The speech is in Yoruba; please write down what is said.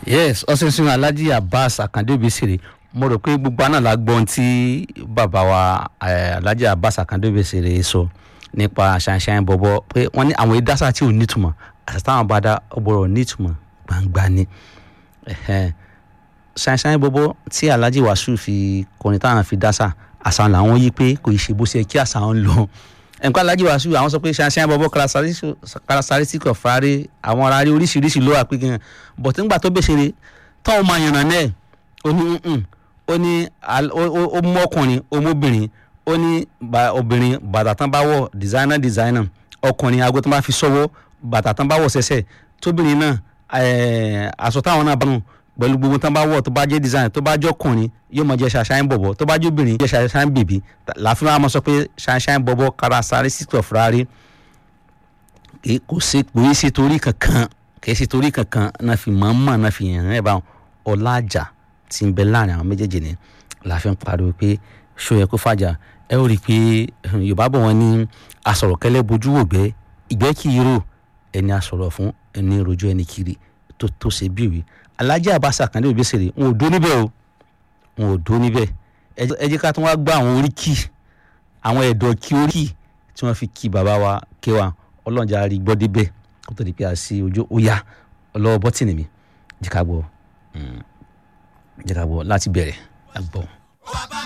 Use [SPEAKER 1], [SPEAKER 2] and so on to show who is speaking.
[SPEAKER 1] yes ọsẹsìn alhaji abbas akande obesere mo rò pé gbogbo àná la gbọ́ ohun tí bàbá wa eh, alhaji abbas akande obesere sọ nípa ṣàǹṣàǹ bọ̀bọ̀ pé wọ́n ní àwọn ìdásá tí ò nítumọ̀ àti táwọn bá dá ọgbọ̀rọ̀ nítumọ̀ gbangba ni Ẹhẹ́n. ṣàǹṣàǹ bọ̀bọ̀ tí alhaji wasu fi kọrin táwọn fi dásá àṣà làwọn yí pé kò ì ṣe bó ṣe kí àṣà ń lọ nǹkan alhaji wasu àwọn sọ pé ṣàǹṣàǹ bọ̀bọ̀ characteristic of rárẹ̀ àwọn rárẹ̀ oríṣiríṣi ló wà pé gan bọ̀tí ńgbà tó bẹ̀ṣẹ̀rẹ̀ tọ́wọ́ máa yànnà náà ó ní nǹkan ó ní al- ó- ó ó mú ọkùnrin ó mú obìnrin ó ní ba- obìnrin bàtà tán bá wọ̀ designer designer ọkùnrin aago tán bá fi sọ́wọ́ bàtà tán bá wọ̀ sẹ́sẹ̀ tóbìnrin náà ẹ̀ẹ́, aṣọ táwọn náà bá nù pẹ̀lú gbogbo tán bá wọ̀ tó bá jẹ́ designer tó bá jẹ́ ọkùnrin yóò máa jẹ́ ṣàṣàyàn bọ̀bọ̀ tó bá jẹ́ obìnrin jẹ́ ṣàṣàyàn bèbí láàfin wa máa sọ pé ṣàṣàyàn bọ̀bọ̀ characteristic of rárẹ̀ kì í kò sí kò í ṣe torí kankan kì í ṣe torí kankan náà fi mọ̀ mọ̀ náà fi yàn án ẹ̀ bá ọlájà tí ń bẹ láàrin àwọn méjèèjì ni la fi ń pariwo pé ṣó yẹ kó fàjà ẹ ó rí i pé eh, yorùbá bọ̀ wọ́n ní asọ̀rọ̀kẹ́lẹ́ bojú wò gbẹ́ ìgbẹ́ kì í rò ẹni asọ̀rọ̀ fún ẹni rojú ẹni kiri tó tó ṣe bí òwe alájà àbáṣà kan ní òbí ṣèrè wọn ò dó níbẹ̀ o wọn ò dó níbẹ̀ ẹ jẹ́- ẹ jẹ́ ká tún wá gbọ́ àwọn oríkì àwọn ẹ̀dọ̀ kí oríkì tí wọ́n fi kí bàbá wa kéwà ọlọ́njà rí gbọ́ débẹ̀ kó tó di pé a sí ojú ó yá ọlọ́wọ́ bọ́tìnì mi jẹ́ ká gbọ́ mm, jẹ́ ká gbọ́ láti bẹ̀rẹ̀ a gbọ́.